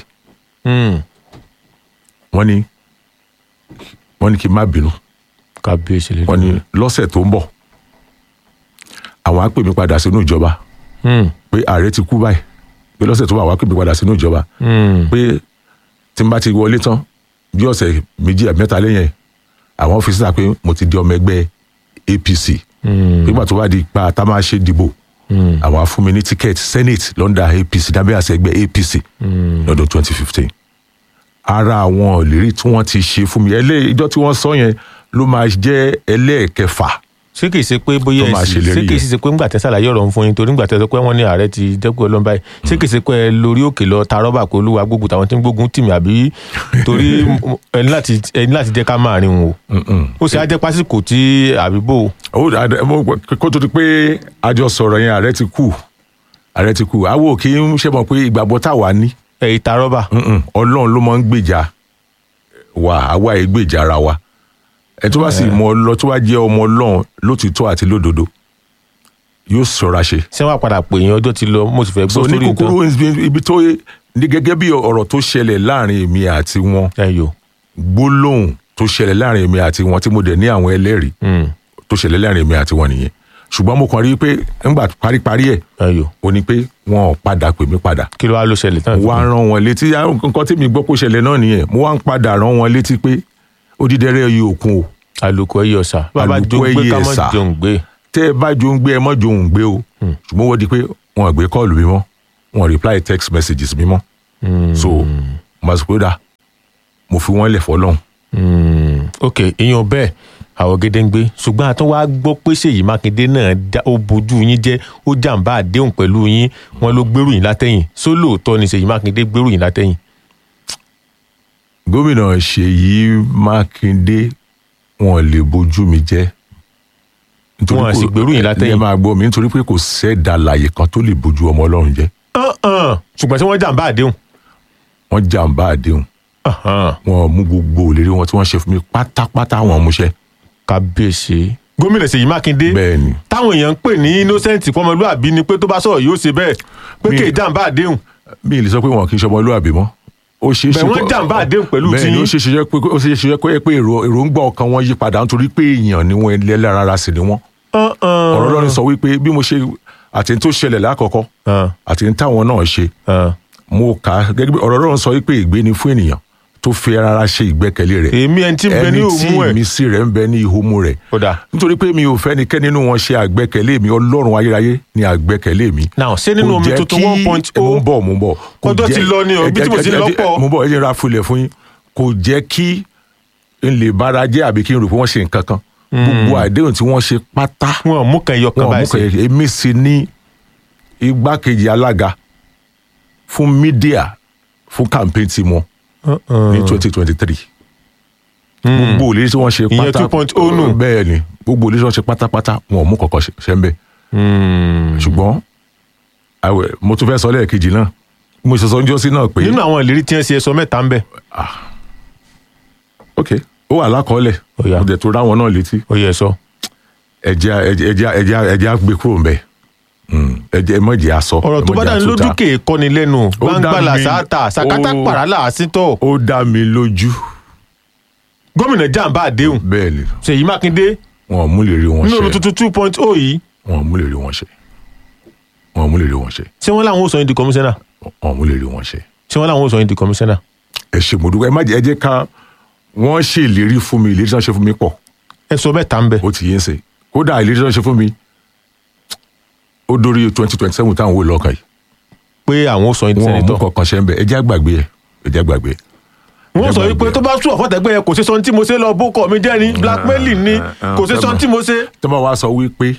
wọ́n ní wọ́n ní kí n má bínú kábíyèsí lè wọ́n ní lọ́sẹ̀ tó ń bọ̀ àwọn á pè mí padà sínú ìjọba pé ààrẹ ti kú báyìí pé lọ́sẹ̀ tó bá wàá pè mí padà sínú ìjọba pé tí n bá ti wọlé tán bí ọ̀sẹ̀ méjì àbí mẹ́ta lẹ́yìn ẹ̀, àwọn fi síta pé mo ti di ọmọ ẹgbẹ́ apc nígbà tó bá di ipa tá a máa ṣe dìbò àwọn á fún mi ní ticket senate lọ́ndà apc dábẹ́ àṣẹ ẹgbẹ́ apc lọ́dún twenty fifteen ara àwọn ìlérí tí wọ́n ti ṣe fún mi ẹlẹ́ ìjọ tí wọ́n sọ yẹn ló máa jẹ́ ẹlẹ́ẹ̀kẹfà ṣé kìí ṣe pé bóyá tó máa ẹ̀sìn ṣèlérí ṣé kìí yẹn. ṣe pé ńgbà tẹ́ ṣàlàyé ọ̀rọ̀ ń fún yín torí ńgbà tẹ́ sọ pé wọ́n ní ààrẹ ti dẹ́kun ọlọ́run báyìí ṣé kìí ṣe pé ẹ lórí òkè lọ ta rọ́bà pé olúwa gbógun tàwọn tí ń gbógun tì mí àbí torí ẹni láti ẹni láti jẹ́ ká máa rìn wò ó ṣe á jẹ́ pásíkò tí àbíbò ó dà- mo- kó tó di pé àjọ sọ̀rọ̀ yẹn ààrẹ ti kú ààrẹ ti kú àwo kì í ṣe mọ̀ pé ìgbàgbọ́ táwa ní ẹ̀ ìta rọ́bà Mm-mm. ọlọ́run ló máa ń gbèjà wa àwa ẹ̀ gbèjà ara wa ẹ tó bá sì mọ ọlọ tó bá jẹ́ ọmọ ọlọ́run lótìtọ́ àti lódodo yóò ṣọ́ra ṣe. ṣé wàá padà pè yín ọjọ́ ti lọ mo sì fẹ́ so gbọ́ ní sórí nǹkan kúkúrú ibi- ibi tó ní gẹ́gẹ́ bí ọ̀rọ̀ tó ṣẹlẹ̀ láàrin èmi àti wọn ẹ̀yọ́ gbólóhùn tó ṣẹlẹ̀ láàrin èmi àti wọn tí mo dẹ̀ ní àwọn ẹlẹ́rìí tó ṣẹlẹ̀ láàrin èmi àti wọn nìyẹn ṣùgbọ́n mo kàn rí i pé ńgbà paríparí ẹ̀ ẹ̀yọ́ ó ní pé wọn ò padà pè mí padà kí ló wá ló ṣẹlẹ̀ tán wá rán wọn létí ah, nǹkan tí mi gbọ́ kó ṣẹlẹ̀ náà nìyẹn mo wá ń padà rán wọn létí pé odídẹrẹ́ yìí òkun o àlùkò ẹ̀yọ̀ sà bàbá Àlùkò jó ń gbé ẹyẹ ká mọ́ ẹ̀sà. jòun gbé tẹ́ ẹ bá jo ń gbé ẹ mọ́ jo ń gbé o ṣùgbọ́n wọ́n di pé wọn ò gbé kọ́ọ̀lù mi mọ́ wọn ò reply text messages mi mọ́ so mo sọ pé ó dà mo fi wọ́n lẹ̀ fọlọ́hún Mm, ok ìyẹn bẹ́ẹ̀ àwọn gédéǹgbé ṣùgbọ́n àtún wá gbọ́ pé ṣèyí mákindé náà dá- ó bójú yín jẹ́ ó jàǹbá àdéhùn pẹ̀lú yín wọn ló gbèrú yín látẹ̀yìn sólóòótọ́ ni ṣèyí mákindé gbèrú yín látẹ̀yìn. gómìnà ṣèyí mákindé wọn lè bójú mi jẹ́ nítorí Wọn à kò- sì gbèrú yín látẹ̀yìn. ẹ máa gbọ́ mi nítorí pé kò sẹ́ẹ̀dá láàyè kan tó lè bójú ọmọ ọlọ́run jẹ́ Uh-uh. ṣùgbọ́n tí wọ́n jàǹbá àdéhùn. wọ́n jàǹbá àdéhùn wọn mú gbogbo òlérí wọn tí wọ́n ṣe fún mi pátápátá wọn múṣẹ́. kábíyèsí gómìnà ṣèyí mákindé bẹ́ẹ̀ni táwọn èèyàn ń pè ní innocent fọmọlúàbí ni pé tó bá sọ̀rọ̀ yóò ṣe bẹ́ẹ̀ pé Mi- kì í jàǹbá àdéhùn. mi ì lè sọ pé wọn kì í ṣe ọmọlúwàbí mọ́ ó ṣeé ṣe Bẹ̀ wọ́n kó- jàǹbá àdéhùn pẹ̀lú bẹ́ẹ̀ ni tiyín. ó ṣeé ṣe pé ó ṣeé ṣe pé pé èrò èròǹgbà ọkàn wọn yí padà nítorí pé èèyàn ni wọn ẹlẹ́ra ara sì ni wọn. ọ̀rọ̀ ọlọ́run sọ wípé bí mo ṣe àti ní tó ṣẹlẹ̀ lákọ̀ọ́kọ́ àti ní táwọn náà ṣe mo kà á gẹ́gẹ́ bí ọ̀rọ̀ ọlọ́run sọ wípé ìgbé ni fún ènìyàn tó fi ara ṣe ìgbẹ́kẹ̀lé rẹ̀ èmi ẹni tí ń bẹ ní ẹni tí òmù ẹ̀. ìmísí rẹ̀ ń bẹ ní ìhómú rẹ̀ nítorí pé mi ò fẹ́ nikẹ́ni nínú wọn ṣe àgbẹ́kẹ̀lé mi ọlọ́run ayérayé ni àgbẹ́kẹ̀lé mi. Now, ṣé nínú Kò omi jẹ́ tuntun kí- 1.0? mo ń bọ̀ mo ń bọ̀. Kò Ọjọ́ jẹ́- ti lọ ni o, ẹ ibi tí jẹ́- mo ti ẹ jẹ́- lọ pọ̀. mo ń bọ̀ ẹ jẹ́ ra fulẹ̀ fún yín kò jẹ́ kí n lè bára jẹ́ àbí kí n rò pé wọ́n ṣe nǹkan kan gbogbo àdéhùn tí wọ́n ṣe pátá wọn mú kan ẹyọ kan wọn báyìí mú kan sí. ẹyọ èmi sì ní igbákejì alága fún mídíà fún campaign tí wọn ní twenty twenty three gbogbo òlérí tí wọ́n ṣe Ìyẹn pátá 2.0 nù. bẹ́ẹ̀ ni gbogbo òlérí tí wọ́n ṣe pátápátá wọn ò mú kọ̀ọ̀kan ṣe- ṣe ń bẹ̀ ṣùgbọ́n àwẹ̀ mo tún fẹ́ sọ lẹ́ẹ̀kejì náà mo ṣe sọ ń jọ́sí náà pé nínú àwọn ìlérí tí wọ́n ṣe ẹ̀sọ́ mẹ́ta ń bẹ̀. ok ó wà lákọọ́lẹ̀ mo dẹ̀ tó ráwọn náà létí ó yẹ sọ. ẹ̀jẹ̀ ẹ̀jẹ̀ ẹ̀jẹ̀ ẹ̀jẹ̀ á gbé kúrò ńbẹ̀ ẹ̀jẹ̀ mọ̀jẹ̀ á sọ ọ̀rọ̀ tó bá dání lójú kè é kọ́ni lẹ́nu Ó dá gbangba mi- làṣáàtà sàkátà ó- pàrà làásìtọ̀. ó dá mi lójú. gómìnà jàǹbá àdéhùn. bẹ́ẹ̀ni ṣèyí mákindé wọn ò mú lè rí wọn nínú ṣe olú tuntun two point oh yìí wọn ò mú lè rí wọn ṣe wọn ò mú lè rí wọn ṣe ṣé wọ́n láwọn ò sọ yín di kọmíṣánná. wọn ò mú lè rí wọn ṣe. ṣé wọ́n láwọn ò sọ yín di kọmíṣánná. ẹ ṣe mo dúpẹ́ ẹ má jẹ́ ẹ jẹ́ ká wọ́n ṣe ìlérí fún mi ìlérí tí wọ́n ṣe fún mi pọ̀. ẹ sọ bẹ́ẹ̀ tá ń bẹ̀. ó ti yé ń sè kódà ìlérí tí wọ́n ṣe fún mi ó dórí twenty twenty seven táwọn wò lọ́kàn yìí. pé àwọn ò sọ yín di wọn ò mú sẹ́nitọ̀. kankan ṣe ń bẹ ẹ jẹ́ àgbàgbé ẹ ẹ jẹ́ àgbàgbé ẹ. wọ́n sọ wípé tó bá sún ọ̀fọ̀tẹ́gbẹ́ yẹn kò ṣe sọ ní tí mo ṣe lọ bókọ̀ mi jẹ́ ni blackmailing ni kò ṣe sọ ní tí mo ṣe. tó bá wá sọ wípé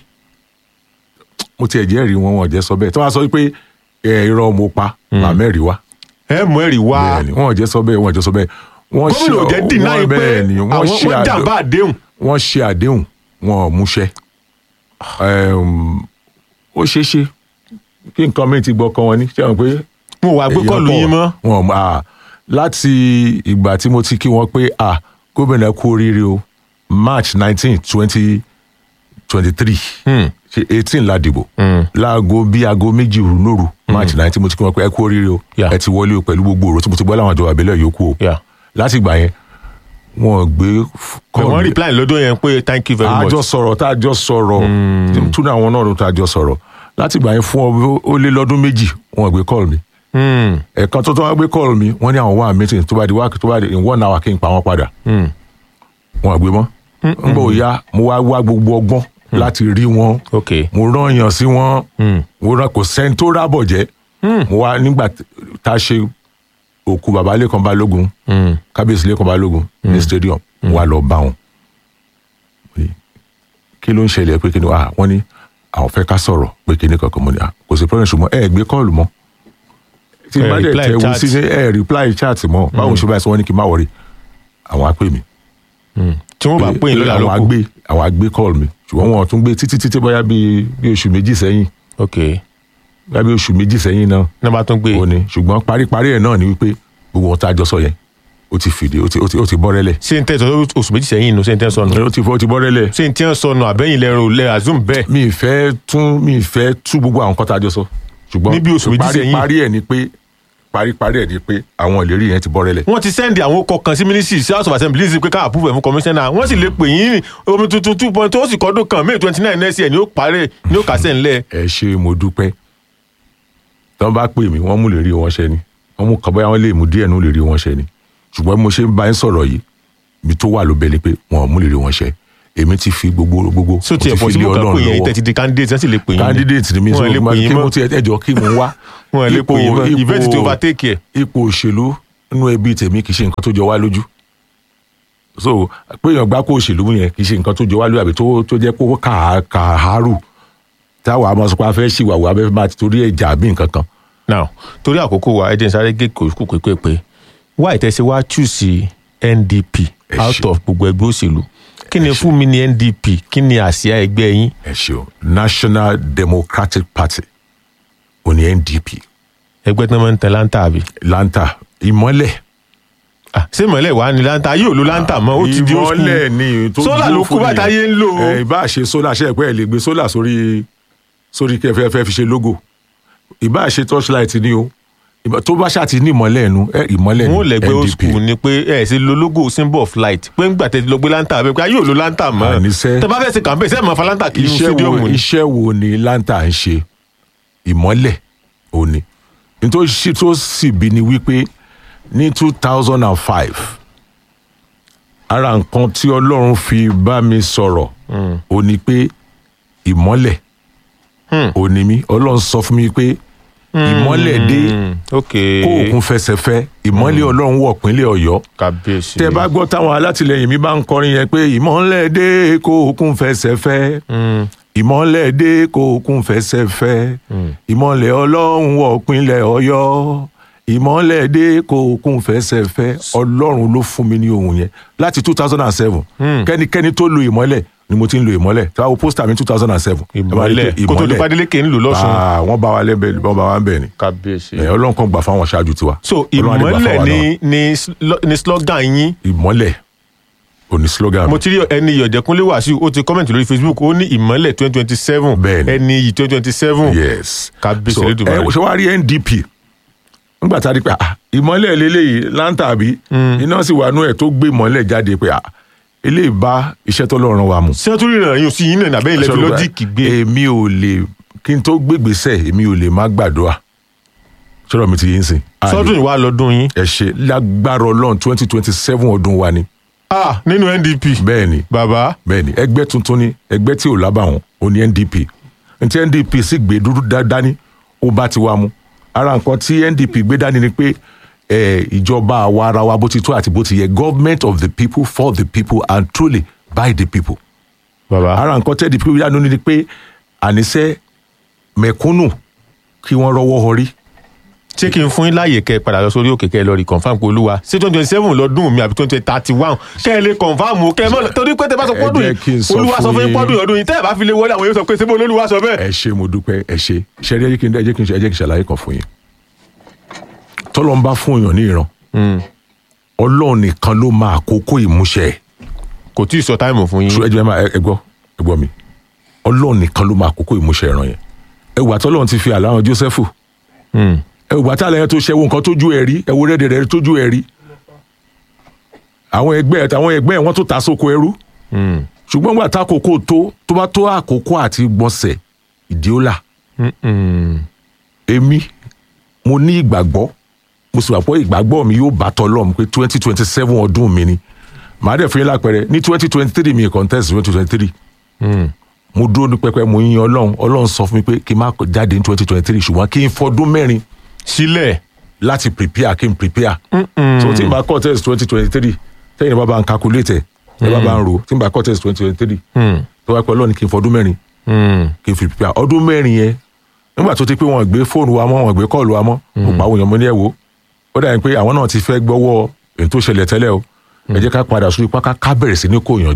mo tiẹ̀ jẹ́ rí wọn wọn ò jẹ́ sọ bẹ́ẹ̀ tó bá sọ wípé ẹ irọ́ mo pa màmẹ́rì wá. ẹ mú ẹ̀rí wá. bẹ́ẹ̀ni wọn ò jẹ́ sọ bẹ́ẹ̀ wọn ò jẹ́ sọ bẹ́ẹ̀. wọ́n ṣe gómìnà ò jẹ́ deny wọ́n pé bẹ́ẹ̀ ni wọ́n àwọn ṣe wọ́n àdé- jàǹbá àdéhùn. wọ́n ṣe àdéhùn wọn ò múṣẹ. Ẹm, ó ṣeé ṣe kí nǹkan mi ti gbọ́ kan wọn ní ṣé wọn pé. mo wà gbé kọ́ọ̀lù yín mọ́. wọn ò à láti ìgbà tí mo ti kí wọn pé à gómìnà kú oríire o march nineteen twenty twenty three ṣe eighteen la dìbò láago bí aago méjì òru lóru march nineteen mo ti kí wọn pé ẹ kú oríire o ẹ ti wọlé o pẹ̀lú gbogbo òrò tí mo ti gbọ́ láwọn ìjọba àbẹ̀lẹ̀ yòókù o láti ìgbà yẹn wọn ò gbé But wọ́n reply lọ́dọ̀ yẹn pé thank you very much. àjọ sọ̀rọ̀ tá a jọ sọ̀rọ̀ túnú àwọn náà ló tá a jọ sọ̀rọ̀ láti ìgbà yẹn fún ọ ó lé lọ́dún méjì wọn ò gbé call mi ẹ̀ẹ̀kan tó tó wá gbé call mi wọ́n ní àwọn wà meeting tó bá di wákì tó bá di in one hour kí n pa wọ́n padà wọn ò gbé mọ́ n bò ya mo wá wá gbogbo ọgbọ́n láti rí wọn mo rán yàn sí wọn mo rán kò sẹ́ni tó rábọ̀ jẹ́ mo wá nígbà tá a ṣe òkú bàbá lẹ́kan balógun kábíyèsí lẹ́kan balógun ní stadium mo wá lọ bá wọn kí ló ń ṣẹlẹ̀ pé kí ni ah wọ́n ní àwọn fẹ́ ká sọ̀rọ̀ pé kí ni kankan mo ní ah kò sí problem ṣùgbọ́n ẹ gbé kọ́ọ̀lù mọ́ tí Ẹ bá dẹ̀ reply tẹ̀ wú chat. sí ní ẹ reply chat mọ́ báwo ṣe báyìí sọ wọ́n ní kí n má wọrí àwọn á pè mí tí wọ́n bá pè yín lọ́la àwọn á lóko. gbé àwọn á gbé call mi ṣùgbọ́n wọn ò tún gbé títí títí bóyá bíi bí oṣù méjì sẹ́yìn ok lábẹ́ oṣù méjì sẹ́yìn náà ní bá tún gbé ó ní ṣùgbọ́n paríparí ẹ̀ náà ni wípé gbogbo ohun tá a jọ sọ yẹn ó ti fìdí ó ti ó ti ó ti bọ́ rẹ́lẹ̀. ṣé n tẹ́ sọ oṣù méjì sẹ́yìn inú ṣé n tẹ́ sọnù. ó ti ó ti bọ́ rẹ́lẹ̀. ṣé n tẹ́ sọnù àbẹ́yìn lẹ́rọ lẹ́ azum bẹ́ẹ̀. mi ì fẹ́ tún mi ì fẹ́ tú gbogbo àwọn nǹkan tá a jọ sọ ṣùgbọ́n Níbi oṣù méjì sẹ́yìn. parí ẹ̀ ni pé paríparí ẹ̀ ni pé àwọn ìlérí yẹn ti bọ́ rẹ́lẹ̀. wọ́n ti sẹ́ndì àwọn ọkọ̀ kan sí mínísírì sí house of assembly sí pé ká àpúfẹ̀ fún kọmíṣánná wọ́n sì lè pè yín omi tuntun two point ó sì kọ́dún kan may twenty nine next year ni ó parẹ́ ni ó kásẹ̀ ńlẹ̀. ẹ ṣe mo dúpẹ́ tí wọ́n bá pè mí wọ́n mú lè rí wọn ṣẹ ni wọ́n mú kọ́bọ́yá wọn lè mú díẹ̀ nù lè rí wọn ṣẹ ni ṣùgbọ́n bí mo ṣe ń bá yín sọ̀rọ̀ yìí ibi tó wà ló bẹ ni pé wọn ò mú lè rí wọn ṣẹ èmi ti fi gbogbo gbogbo so mo tiẹ̀ ti pọ̀ fi sí lé mo kàn Ọlọ́run pé yẹn lọ́wọ́ tẹ̀ ti di candidate wọ́n sì lè pè yín. candidate ni mi sọ wọ́n lè pè yín kí mo mọ́ ti ẹjọ́ kí mo wá wọ́n lè pè yín mọ́ Ipò- event ipò- ti overtake ẹ̀. ipò òṣèlú nínú ẹbí tèmi kì í ṣe nǹkan tó jọ wá lójú so pé èèyàn gbá kó òṣèlú yẹn kì í ṣe nǹkan tó jọ wá lójú àbí tó tó jẹ́ kó kà kàárù táwa máa sọ pé a fẹ́ ṣìwàwò abẹ́ máa ti torí ẹ̀jà bí nǹkan kan. now torí àkókò wa ẹ jẹ́ n sáré gé kòkó pépé pé wá ìtẹ́sí wá choose ndp out of gbogbo ẹgbẹ́ òṣèlú kí ni fún mi ní ndp kí ni àsíá ẹgbẹ́ yín. ẹ ṣeun national democratic party ò ní ndp. ẹgbẹ́ tí wọ́n máa ń tẹ láńtà àbí. láńtà ìmọ́lẹ̀. ṣé ìmọ̀lẹ̀ wà ní láńtà yóò lo láńtà mọ́ ó ti di old school. ìmọ́lẹ̀ ni tó sólà ló kú bàtà yé ń lò ó. ẹ ìbá ṣe sólà ṣe pé ẹ lè gbé sólà sórí sórí kẹfẹ fẹ fi ṣe logo ìbá ṣe torchlight ni o ìbá- tó bá ṣáà ti ní ìmọ́lẹ̀ ẹnu ẹ ìmọ́lẹ̀ wọn ò lẹgbẹ́ old ndp school ni pé ẹ ṣe lo logo symbol of light pé ńgbà tẹ ti lọ gbé láńtà abẹ pé a yóò lo láńtà mọ́ Àníṣe. tẹ bá fẹ́ ṣe campaign sẹ́ẹ̀ máa fa láńtà kiri ní iṣẹ́ wo stadium ni. iṣẹ́ wo ni lanta ń ṣe ìmọ́lẹ̀ òní nítorí sí- tó sì bí ni wípé ní two thousand and five ara nǹkan tí ọlọ́run fi bá mi sọ̀rọ̀ ò ní pé ìmọ́lẹ̀ ò ní mí ọlọ́run sọ fún mi pé ìmọ́lẹ̀ dé kó òkun fẹsẹ̀ fẹ́ ìmọ́lẹ̀ ọlọ́run wọ̀ pínlẹ̀ ọ̀yọ́ kábíyèsí. tẹ bá gbọ́ táwọn alátìlẹyìn mi bá ń kọrin yẹn pé ìmọ́lẹ̀ dé kó òkun fẹsẹ̀ fẹ́ ìmọ́lẹ̀ dé kó òkun fẹsẹ̀ fẹ́ ìmọ́lẹ̀ ọlọ́run wọ̀ pínlẹ̀ ọ̀yọ́ ìmọ́lẹ̀ dé kó òkun fẹsẹ̀ fẹ́ ọlọ́run ló fún mi ní ohun yẹn láti two thousand and seven kẹ́nikẹ́ni tó lo ìmọ́lẹ̀ ni mo ti ń lo ìmọ́lẹ̀ tí wàá wo pósítà mi two thousand and seven ìmọ́lẹ̀ kó tó di Adeleke ń lò lọ́sùn. wọ́n bá wa lẹ́bẹ̀ẹ́ wọ́n bá wa ń bẹ̀ ni kábíyèsí. ẹ̀, ọlọ́run kan gbà fáwọn ṣáájú tiwa so Ọlọ́run á dẹ̀ gbà ìmọ̀lẹ̀ fáwa náà. ni ni slo- ni slogan yín. ìmọ́lẹ̀ òní slogan mo ti rí ẹni ìyọ̀jẹ̀kúnlé wàsíù ó ti kọ́mẹ̀ntì lórí facebook ó ní ìmọ̀lẹ̀ twenty twenty seven ẹni yìí twenty twenty seven. yes kábíyèsí so Elédùmarè. ẹ ṣe wá rí ndp nígbà tá a rí pé ah, ìmọ́lẹ̀ lélẹ́yìí láǹtà àbí iná sì wà nú ẹ̀ tó gbé ìmọ́lẹ̀ jáde pé ah, eléyìí bá iṣẹ́ tó lọ́rùn wa mu. sẹ́ńtúrì rẹ̀ yóò sí yín náà nàbẹ́yìn lẹ́fi lọ́jíìkì gbé. èmi ò lè kí n tó gbégbèsè èmi ò lè má gbàdúrà sọ̀rọ̀ mi ti yín sìn. A lè- sọ́dún ìwà lọ́dún yín. ẹ ṣe lágbára ọlọ́run twenty twenty seven ọdún wa ni. ah nínú ndp. bẹ́ẹ̀ni bàbá. bẹ́ẹ̀ni ẹgbẹ́ tuntun ni ẹgbẹ́ tí ò lábàwọ́n ò ní ndp ntí ndp sì gbé dúdú dá- dání ó bá ti wá mu ara nǹkan tí ndp gbé dání ni pé eh, ìjọba àwa ara wa bó ti tó àti bó ti yẹ government of the people for the people and truly by the people. bàbá. ara nǹkan tí ndp gbé dání ni pé àníṣe mẹ̀kúnnù kí wọ́n rọ́wọ́ họrí. ṣé kí n fún yín láàyè kẹ́ ẹ padà lọ sórí òkè kẹ́ ẹ lọ rí confam pé olúwa ṣé twenty twenty seven lọ́dún mi àbí twenty thirty one kẹ́ ẹ lè confam o kẹ́ ẹ mọ̀ torí pé tẹ bá sọ Ẹ pọ́dún jẹ́ kí n yìí sọ olúwa sọ fún fún yín yín. pọ́dún ọdún yìí tẹ́ ẹ bá fi lè wọlé àwọn yóò sọ pé ṣé bó olúwa sọ bẹ́ẹ̀. ẹ ṣe mo dúpẹ́ ẹ ṣe ṣe ẹ jẹ́ kí n ẹ jẹ́ kí n ṣe ẹ jẹ́ kí n ṣàlàyé kan fún yín tọ́lọ́ ń bá fún èèyàn ní ìran ọlọ́run nìkan ló máa àkókò ìmúṣẹ ẹ̀. kò tí ì sọ táìmù fún yín. ẹ jẹ́ máa ẹ gbọ́ ẹ gbọ́ mi ọlọ́run nìkan ló máa àkókò ìmúṣẹ ìran yẹn ẹ wà tọ́lọ́run ti fi àlàrán Jósẹ́fù ẹ wà tá àlàyé tó ṣe wo nǹkan tójú ẹ rí ẹ wo rẹ́dẹ̀ rẹ̀ tójú ẹ rí àwọn ẹgbẹ́ ẹ̀ àwọn ẹgbẹ́ ẹ̀ wọ́n tó ta sóko ẹrú ṣùgbọ́n gbà tá àkókò tó tó bá tó àkókò àti gbọ̀nsẹ̀ ìdíólà èmi mo ní ìgbàgbọ́ mo sì wà pé ìgbàgbọ́ mi yóò bá tọ́lọ́mù pé twenty twenty seven ọdún mi ni màá dẹ̀ fún yín lápẹẹrẹ ní twenty twenty three mi contest twenty twenty three mo dúró ní pẹpẹ mo yin ọlọ́run ọlọ́run sọ fún mi pé kí n má jáde ní twenty twenty three ṣùgbọ́n kí n fọdún mẹ́rin sílẹ̀ láti prepare kí n prepare so tí n bá contest twenty twenty three tẹ́yìn bá bá ń calculate ẹ̀ ẹ bá bá ń ro tí n bá contest twenty twenty three tó wá pẹ́ ọlọ́run kí n fọdún mẹ́rin kí n fi prepare ọdún mẹ́rin yẹn nígbà tó ti pé wọn gbé fóònù wa mọ́ wọn gbé kọ́ọ̀lù wa mọ́ mo pa àwọn èèyàn mo ní ẹ̀ wò ó dàbí pé àwọn náà ti fẹ́ gbọ́wọ́ èyí tó ṣẹlẹ̀ tẹ́lẹ̀ o ẹ jẹ́ ká padà sórí páká ká bẹ̀rẹ̀ sí ní kó èèyàn jọ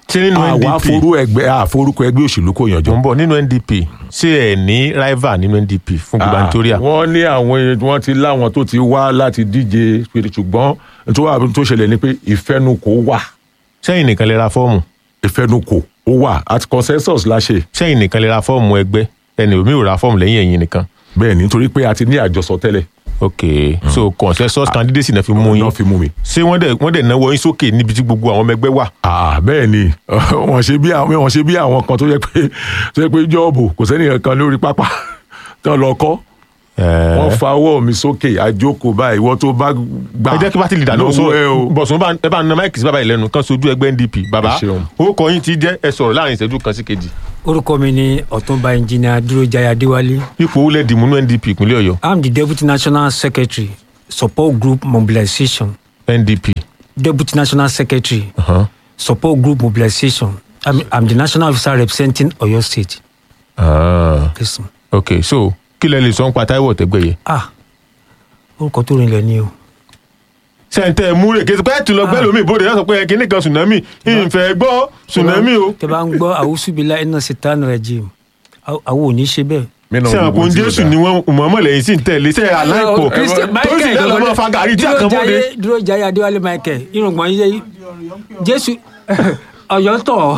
ṣé nínú àwa ndp forú ẹgbẹ́ àforúkọ ẹgbẹ́ òṣèlú kò yànjọ. mo ń bọ̀ nínú ndp ṣé ẹ ní rival nínú ndp fún gubernatorial. wọ́n ní àwọn èèyàn wọ́n ti láwọn tó ti wá láti díje ṣùgbọ́n tó wà tó ṣẹlẹ̀ ni pé ìfẹnukò wà. sẹ́yìn nìkan lè ra fọ́ọ̀mù. ìfẹnukò ó wà at consensus la ṣe. sẹ́yìn nìkan lè ra fọ́ọ̀mù ẹgbẹ́ ẹni omi ò ra fọ́ọ̀mù lẹ́yìn ẹ̀yìn nìkan. bẹ́ẹ̀ ni nítorí pé a ti ní àjọsọ tẹ́lẹ̀. ok so consensus candidacy náà fi mú yín. náà fi mú mi. ṣé wọ́n dẹ̀ wọ́n dẹ̀ náwó yín sókè níbi tí gbogbo àwọn ọmọ ẹgbẹ́ wà. ah bẹ́ẹ̀ ni wọ́n ṣe bí àwọn wọ́n ṣe bí àwọn kan tó yẹ pé tó yẹ pé jọ́ọ̀bù kò sẹ́ni kan lórí pápá tí wọ́n lọ kọ́ wọ́n fa ọwọ́ mi sókè àjókòó báyìí ìwọ tó bá gbà ẹ jẹ́ kí pátì lìdà náà sọ lọ́wọ́ ẹ o. bọ̀sùn bá ẹ bá na máìkì sí bàbá yìí lẹ́nu kan sojú ẹgbẹ́ ndp bàbá Ẹ ṣeun. ó kọ yín ti jẹ́ ẹ sọ̀rọ̀ láàrin ìṣẹ́jú kan sí kejì. orúkọ mi ni ọ̀túnba ẹnjìnìà dúrójayé adéwálé. ipò ó lẹ́ẹ̀dì múnú ndp ìpínlẹ̀ ọ̀yọ́. i'm the deputy national secretary support group mobilization. ndp. deputy national secretary Uh-huh. support group mobilization i'm, I'm the national officer representing oyo state. Ah. Listen. ok so kí lẹ lè sọ ń pa táíwò tẹ́gbẹ̀yẹ. ah orúkọ tó rinlẹ̀ ni o. sẹ́ńtẹ̀ múre kí ẹ tún lọ gbẹ́ lómi ìbòde láti sọ pé kíní kan tsunami ìfẹ́ gbọ́ tsunami o. tẹ bá ń gbọ́ àwùsùbílà iná sitan regime àwọn ò ní ṣe bẹ́ẹ̀. ṣé àwọn kò ń jésù ni wọn mọ̀ọ́mọ̀ lẹ́yìn sí ń tẹ̀lé ṣé aláìpọ̀ tó sì lọ́ọ́ máa fa gàrí tí àkànbọ̀dé. dúró jayé adéwálé michael irùngbọ̀n yíyẹ jésù ọ̀yọ́ tọ̀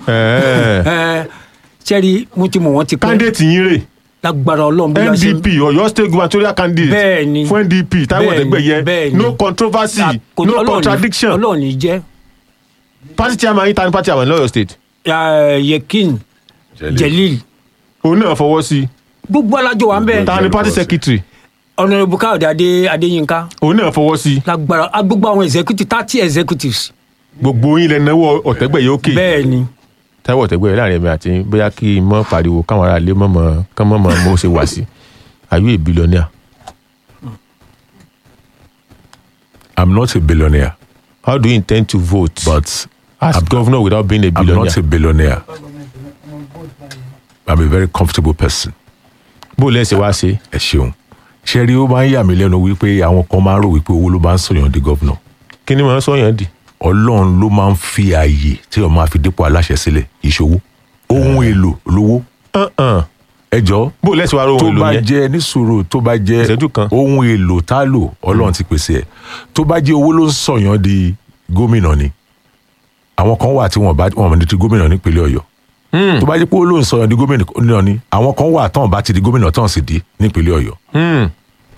sẹ́rí mo ti mọ̀ wọ́n ti pẹ́. candidate yín rè lágbára ọlọ́run bí wọ́n ṣe ndp ọ̀yọ́ state gubernatorial candidate Bẹ́ẹ̀ni. fún ndp táíwò Bẹ́ẹ̀ni, tẹ́gbẹ̀yẹ bẹ́ẹ̀ni. no controversy kò- no Ọlọ́run ní- contradiction. ọlọ́run ní jẹ́ party chairman yín ta ni party chairman lọ́yọ̀ state. Eh, yekin jelil òun náà fọwọ́ sí i. gbogbo alájọ wa ń bẹ. ta ni party secretary. ọ̀nàrẹ́bù káyọ̀dé adé adéyínká òun náà fọwọ́ sí i. lágbára ah, gbogbo àwọn executive thirty executives. gbogbo yín lẹ náwó ọ̀tẹ́gbẹ̀yẹ òkè. bẹ́ẹ̀ni. táíwò ọ̀tẹ́gbẹ̀yẹ láàrin ẹ̀mí àti yín, bóyá kí n mọ́ pariwo káwọn ará ilé mọ́ mọ́ kán mọ́ mọ́ mo ṣe wá sí are you a billionaire. i'm not a billionaire. how do you intend to vote. but as governor without being a i'm billionaire. not a billionaire. i'm a very comfortable person. bó lẹ́sẹ̀ wá ṣe. ẹ ṣeun ṣe rí ó máa ń yà mí lẹ́nu wípé àwọn kan máa ń rò wípé owó ló máa ń sọ̀yàn di gọ́vnà. kí ni màá sọ̀yàn di. ọlọ́run ló máa ń fi ààyè tí ọ̀ máa fi dípò aláṣẹ sílẹ̀ ìṣòwò ohun èlò lówó. ẹ jọ bó lẹ́sẹ̀ wá rò tó ohun èlò bá yẹn. jẹ níṣòro tó bá jẹ Ìṣẹ́jú kan. ohun èlò tá a lò ọlọ́run ti pèsè ẹ̀ tó bá jẹ owó ló ń sọ̀yàn di gómìnà ni àwọn kan wà tí wọn bá wọn ní ti gómìnà nípínlẹ̀ ọ̀yọ́ tó bá jẹ pé owó ló ń sọ̀yàn di gómìnà ni àwọn kan wà tán bá ti di gómìnà tán sì di nípínlẹ̀ ọ̀yọ́. Hmm.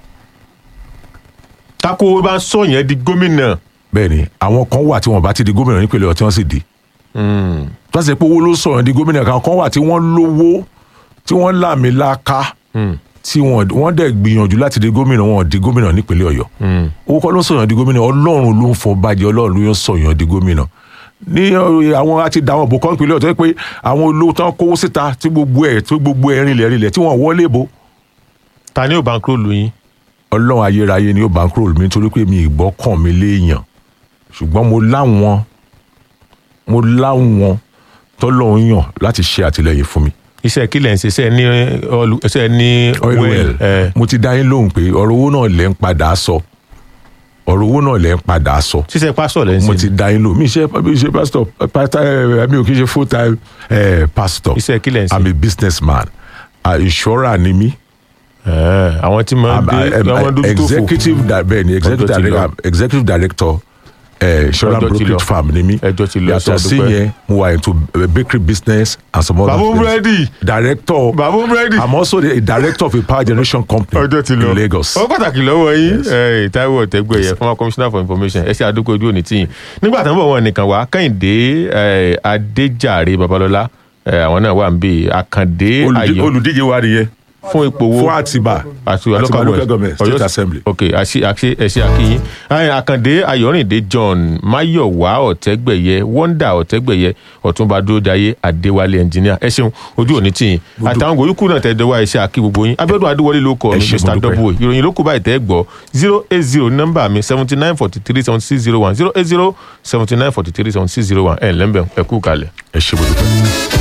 tako bá ń sọ̀yàn di gómìnà. bẹ́ẹ̀ni àwọn kan wà tí wọn bá ti di gómìnà nípínlẹ̀ ọ̀yọ́ tí wọ́n sì di tó ṣe pé owó ló sọ̀rọ̀ di gómìnà kan kan wà tí wọ́n lówó tí wọ́n láàmì láká tí wọ́n wọ́n dẹ̀ gbìyànjú láti di gómìnà wọn ò di gómìnà nípínlẹ̀ ọ̀yọ́ owó kọ́ ló sọ̀rọ̀ di gómìnà ọlọ́run ló ń fọ bàjẹ́ ọlọ́run ló ń sọ̀yàn di gómìnà ní ọ, àwọn àti dàwọn òbò kan ìpínlẹ̀ ọ̀tọ́ yẹ pé àwọn olówó tán kówó síta tí gbogbo ẹ̀ tí gbogbo ẹ̀ rinlẹ̀ rinlẹ̀ tí wọ́n wọlé bo. ta ni ò bá ń kúrò lóyún. ọlọ́run ayérayé ni ó bá ń kúrò mi nítorí pé mi ìgbọ́ kàn mí léèyàn ṣùgbọ́n mo láwọn mo láwọn tọ́lọ́run yàn láti ṣe àtìlẹyìn fún mi. iṣẹ́ kí lẹ̀ ń ṣe iṣẹ́ ní ọlù iṣẹ́ ní oil well ẹ̀ mo ti dá yín lóhùn pé ọ̀rọ̀ owó náà lẹ́ ń padà sọ ọ̀rọ̀ owó náà lẹ́ ń padà sọ. ṣiṣẹ́ pásítọ̀ lẹ́ ń ṣe. mo ti dá yín lóhùn mi ṣe mi ṣe pastor pastor ẹ mi ò kí ṣe full time eh, pastor. iṣẹ́ kí lẹ̀ ń ṣe. i'm a business man uh, insurer ni mí. àwọn tí máa ń gbé àwọn dójú tó fò. executive di- bẹ́ẹ̀ ni executive Ọjọ́ ti lọ. director executive director eh, insurance Ọjọ́ ti lọ. brokerage firm ni mí. ẹjọ́ ti lọ yàtọ̀ sí ṣàdúpẹ́. yẹn mo wà into eh, bakery business and some other Bàbá things. búrẹ́dì. director Bàbá búrẹ́dì. i'm also the a director of a power generation company ọjọ́ ti lọ in lagos. ọ pàtàkì lọ́wọ́ yín ẹ, Táíwò Ọ̀tẹ́gbẹ̀yẹ former commissioner for information ẹ ṣe àdúgbò ojú òní tìyìn nígbà tó ń bọ̀ wọn nìkan wá Kẹ́hìndé ẹ, Adéjàre Babalọ́lá ẹ, àwọn náà wà ń bí Àkàndé Olùdí- Ayọ̀ olùdíje wa nìyẹn fún ipò wo fún àtìbà àti Àtìbà local local government government state assembly. ok àṣì àṣì ẹṣẹ akínyìn Ẹ, Àkàndé Ayọ̀rìndé John Máyọ̀wá Ọ̀tẹ́gbẹ̀yẹ Wonder Ọ̀tẹ́gbẹ̀yẹ Ọ̀túnba Dúródayé Adéwálé engineer ẹ ṣeun ojú òní tìyìn àtàwọn gòríkù náà tẹ̀ dọ́wọ́ ẹṣẹ akí gbogbo yín Abíọ́dún Adéwọlé ló kọ Ẹ mi ṣé, mo Mr dúpẹ́. double ìròyìn ló kù báyìí tẹ́ gbọ́ zero eight zero nọ́mbà mi seventy nine forty three seventy six zero one zero eight zero seventy nine forty three seventy six zero one ẹ̀ lẹ́mbẹ̀ẹ́ ẹ kú kalẹ̀. ẹ ṣe mo dúpẹ́.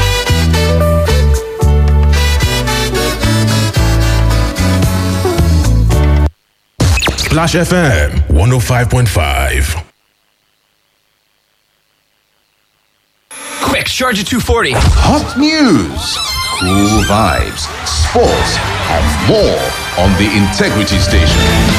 Splash FM 105.5. Rex Charger 240. Hot news, cool vibes, sports, and more on the Integrity Station.